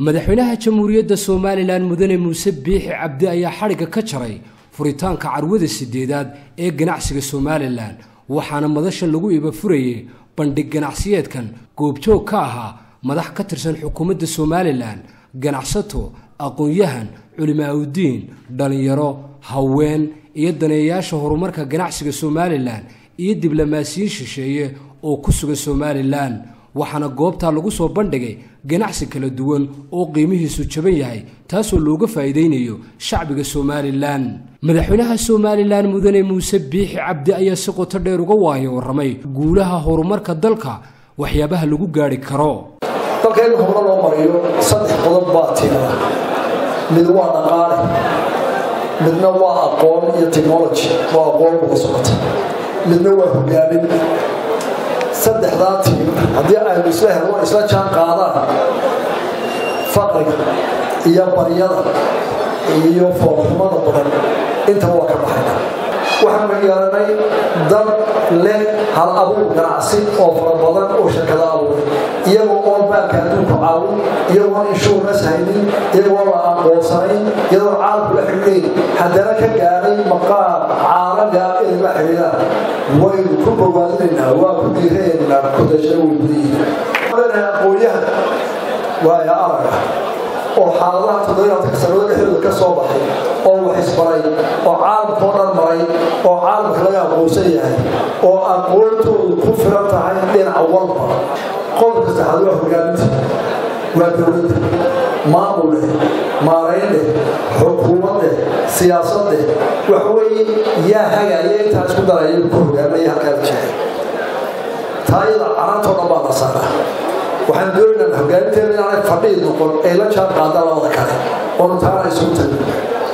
madaxweynaha jamhuuriyadda somalilan mudane muuse biixi cabdi ayaa xadhigga ka jaray furitaanka carwada sideedaad ee ganacsiga somalilan waxaana madashan lagu iba furayey bandhig ganacsiyeedkan goobjoog ka ahaa madax ka tirsan xukuumadda somalilan ganacsato aqoon-yahan culimaaudiin dhallinyaro haween iyo daneeyayaasha horumarka ganacsiga somalilan iyo diblomaasiyiin shisheeye oo ku sugan somalilan waxaana goobtaa lagu soo bandhigay ganacsi kala duwan oo qiimihiisu jaban yahay taasoo looga faa'iidaynayo shacbiga somalilan madaxweynaha somalilan mudane muuse biixi cabdi ayaa si qoto dheer uga waayo warramay guulaha horumarka dalka waxyaabaha lagu gaadhi karo dalka in hore loo mariyo saddex qodob baa tira mid waa dhaqaale midna waa aqoon iyo technology oo aqoon uga socota midna waa hogaamin saddexdaa tiim haddii aynu isla helno isla jaan qaadaan faqriga iyo baryada iyo foolxumada badan intaba waa ka baxayna waxaanu yeelanay dad leh hal abuur ganacsi oo fara badan oo shirkada abuuray iyagoo oon baanka adduunku caawin iyagoon inshuurnas haynin iyagoo la aqoonsanayn iyadoo caalamku la xidhiidhayn haddana ka gaadhay maqaam caalamiga inay la xidhiidhaan waynu ku bogaadinaynaa waa ku diiraynaa kudashay weydiyiin aqoonyahan waaya araga oo xaaladaha toddobayaadka sanado dhexdooda ka soo baxay oo wax isbaray oo caalamkao dhan maray oo caalamka laga aqoonsan yahay oo aqoontoodu ku filan tahay dhinac walba qodobka saxaad waa hogaaminta waa dowladda maamul leh maarayn leh xukuumad leh siyaasad leh waxa weeye yaa hagaya intaa isku daraya ku hogaaminaya halkaa jeexay taayada carantoo dhan baa la saaraa waxaan doonaynaa hogaaminteena inaanay fadhiid noqon ay la jaan qaadaan labada kale oonu taana isugu tagin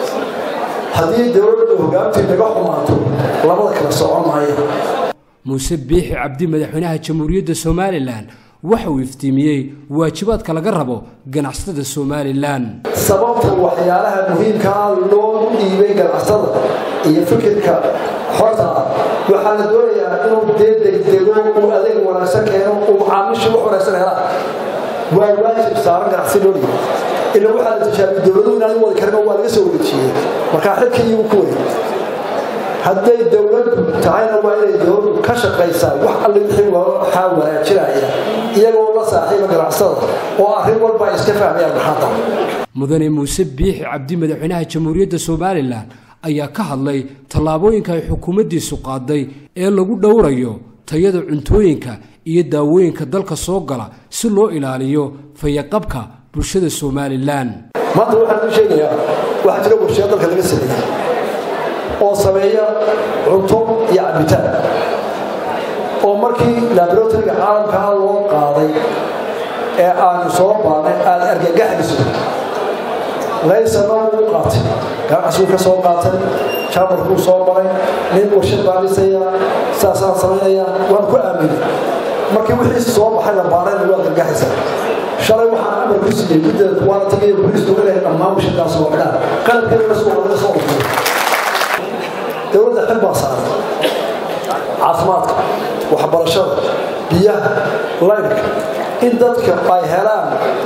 haddii dowladda hogaamintii naga xumaato labada kale socon maayo muuse biixi cabdi madaxweynaha jamhuuriyadda somalilan waxa uu iftiimiyey waajibaadka laga rabo ganacsatada somalilan sababta waxyaalaha muhiimkaa loo dhiibay ganacsatada iyo fikirka xorta ah waxaa la doonayaa inuu dee degdego uu adeeg wanaagsan keeno uu macaamiisha wax wanaagsan helaan waa waajib saaran ganacsi loo dhiibay ila waxaa la tijaabiyey dowladuhu inaan wadi karin oo waa laga soo wareejiyey markaa xilka iyagu ku wareeg hadday dowladdu tahayna waa inay dowladdu ka shaqaysaa wax alle wixii waxaa wanaajinaya iyagoo la saaxiiba ganacsada oo arrin walba ay iska fahmayaan maxaada mudane muuse biixi cabdi madaxweynaha jamhuuriyadda somalilan ayaa ka hadlay tallaabooyinka ay xukuumaddiisu qaaday ee lagu dhowrayo tayada cuntooyinka iyo daawooyinka dalka soo gala si loo ilaaliyo fayaqabka bulshada somalilan maanta waxaan u sheegayaa waxaa jira warshiya dalka laga sameeyey oo sameeya cunto iyo cabitaan oo markii laboratoryga caalamkaa loo qaaday ee aanu soo baanay aada argagaxayso laysana uu qaatay ganacsiguu ka soo qaatay jaamarkuu soo maray nin warshad baa dhisaya saasaan samaynaya waan ku aaminay markii wixiisi soo baxay la baarayna waa argagaxaysaa shalay waxaan amar ku siiyey guddeeda waana tagaya booliisku inay dhammaan warshadaas oo xidhaan qalabkeeda soo laga soo urtay dowladda xil baa saaran caafimaadka waxbarashada biyaha laydhka in dadka ay helaan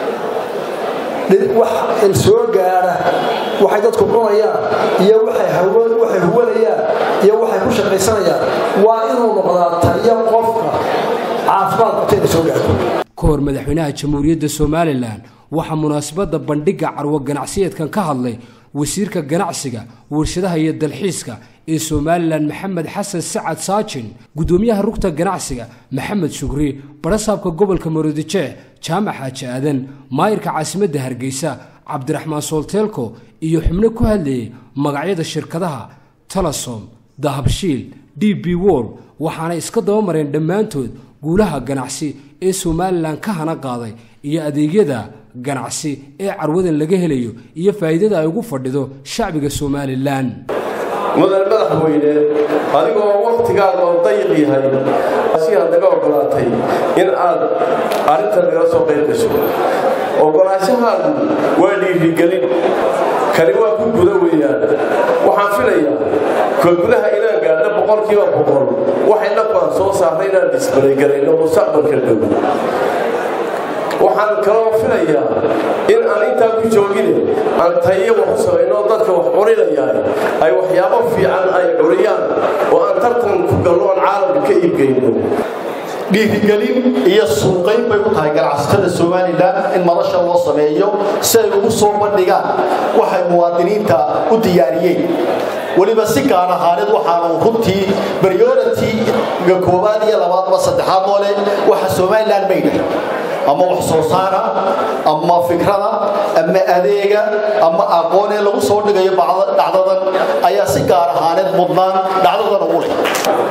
wax il soo gaadha waxay dadku cunayaan iyo waxay huwanayaan iyo waxay ku shaqaysanayaan waa inuu noqdaa tayo qofka caafimaad qabta inay soo gaadho ka hor madaxweynaha jamhuuriyadda somalilan waxaa munaasabadda bandhigga carwo ganacsiyeedkan ka hadlay wasiirka ganacsiga warshadaha iyo dalxiiska ee somalilan maxamed xasan sacad saajin guddoomiyaha rugta ganacsiga maxamed shugri barasaabka gobolka maroodijeex jaamac xaaji aadan maayirka caasimadda hargeysa cabdiraxmaan soolteelko iyo xubno ku hadlayay magacyada shirkadaha talasom dahabshiil d b wol waxaanay iska dabamareen dhammaantood guulaha ganacsi ee somalilan ka hana qaaday iyo adeegyada ganacsi ee carwadan laga helayo iyo faa'iidada ay ugu fadhido shacbiga somalilan mudan madaxweyne adigoo wakhtigaaga oo dayiq yahay si aad naga ogolaatay in aad arrintan nagala soo qayb gasho ogolaashahaagu waa dhiirigelin kani waa ku guda weeyaan waxaan filayaa ka gudaha inaan gaadho boqolkiiba boqol waxay dhaqan soo saarnay inaan disbaraygarayno mustaqbalka dhow waxaan kaloo filayaa in aan ku joogine aan tayo wax u samayno dadka wax curinayaan ay waxyaabo fiican ay curiyaan oo aan tartan ku gallo aan caalamka ka iibgeyno dhiirigelin iyo suuqayn bay u tahay ganacsatada somalilan in madasha loo sameeyo si ay ugu soo bandhigaan waxay muwaadiniinta u diyaariyeen weliba si gaar ahaaneed waxaanu runtii priority-ga koowaad iyo labaadba saddexaad oo leh waxa somalilan mayda ama wax soo saara ama fikrada ama adeega ama aqoon ee lagu soo dhigayo dhacdadan ayaa si gaar ahaaneed mudnaan dhacdadan ugu leh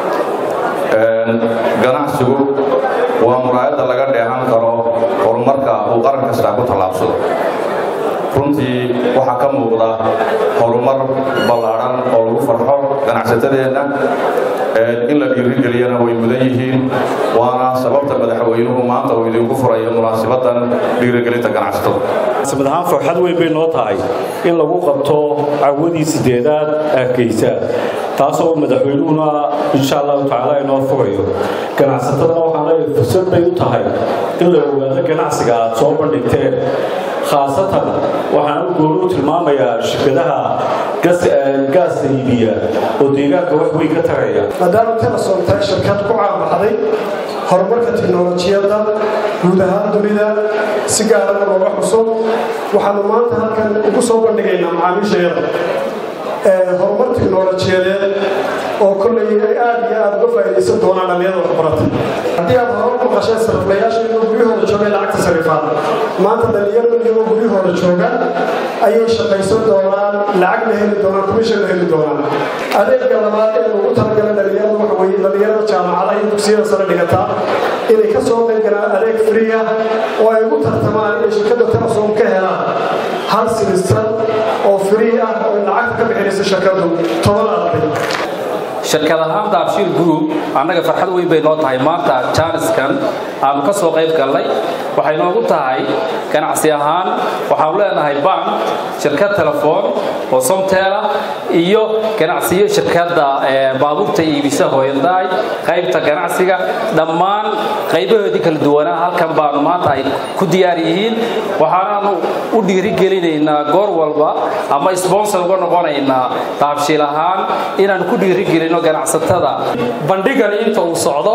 ganacsigu waa muraayadda laga dheehan karo horumarka uu qaran kastaa ku tallaabsado runtii waxaa ka muuqda horumar ballaadhan oo lagu farxo ganacsatadeenna in la dhiirigeliyana way mudan yihiin waana sababta madaxweynuhu maanta uu idinku furayo munaasabadan dhiirigelinta ganacsatada samad ahaan farxad weyn bay noo tahay in lagu qabto cawadii sideedaad arkaysa taasoo madaxweynuhuna insha allahu tacaala inoo furayo ganacsatadana waxaan leeyahay fursad bay u tahay in la ogaado ganacsiga aad soo bandhigteen khaasatan waxaan u gooni u tilmaamayaa shirkadaha gaasta iibiya oo deegaanka wax weyn ka taraya maadaama telesom tahay shirkad ku caanbaxday horumarka tiknolojiyadda guud ahaan dunida si gaarana looga xuso waxaanu maanta halkan ugu soo bandhigaynaa macaamiishayada horumar tiknolojiyadeed oo kollay ay aad iyo aad uga faa'iidaysan doonaan dhallinyada waxbarata haddii aad hore u maqasheen sariflayaasha iyagoo guryahooda joogay lacagta sarifaan maanta dhallinyaradu iyagoo guryahooda jooga ayay shaqaysan doonaan lacagna heli doonaan commissionna heli doonaan adeegga labaad ee lagu talagalay dhallinyarada waxa weeye dhallinyarada jaamacada iyo dugsiyada sare dhigataa inay ka soo qayb galaan adeeg free ah oo ay ugu tartamaan inay shirkadda telesom ka helaan hal simistar oo free ah oo lacagta ka bixinaysa shirkaddu toban arday shirkad ahaan daabshiil group annaga farxad weyn bay noo tahay maanta jaaniskan aanu ka soo qayb gallay waxay noogu tahay ganacsi ahaan waxaanu leenahay bank shirkad telefoon oo somteela iyo ganacsiyo shirkadda baabuurta iibisa hooyandaay qaybta ganacsiga dhammaan qaybahoodii kala duwanaa halkan baanu maanta ay ku diyaar yihiin waxaanaanu u dhiirigelinaynaa goor walba ama sponsor uga noqonaynaa daabshiil ahaan inaan ku dhiirigelino ganacsatada bandhigan inta uu socdo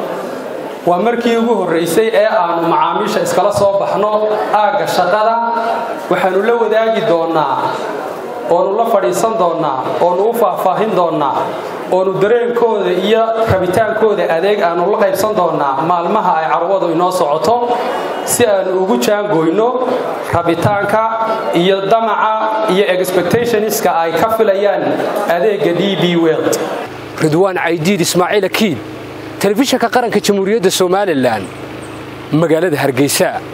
waa markii ugu horraysay ee aanu macaamiisha iskala soo baxno aagga shaqada waxaanu la wadaagi doonnaa oonu la fadhiisan doonnaa oonu u faahfaahin doonnaa oonu dareenkooda iyo rabitaankooda adeeg aanu la qaybsan doonnaa maalmaha ay carwadu inoo socoto si aanu ugu jaangoyno rabitaanka iyo damaca iyo expectationska ay ka filayaan adeegga d b weld ridwaan caydiid ismaaciil akiid telefishanka qaranka jamhuuriyadda somalilan magaalada hargeysa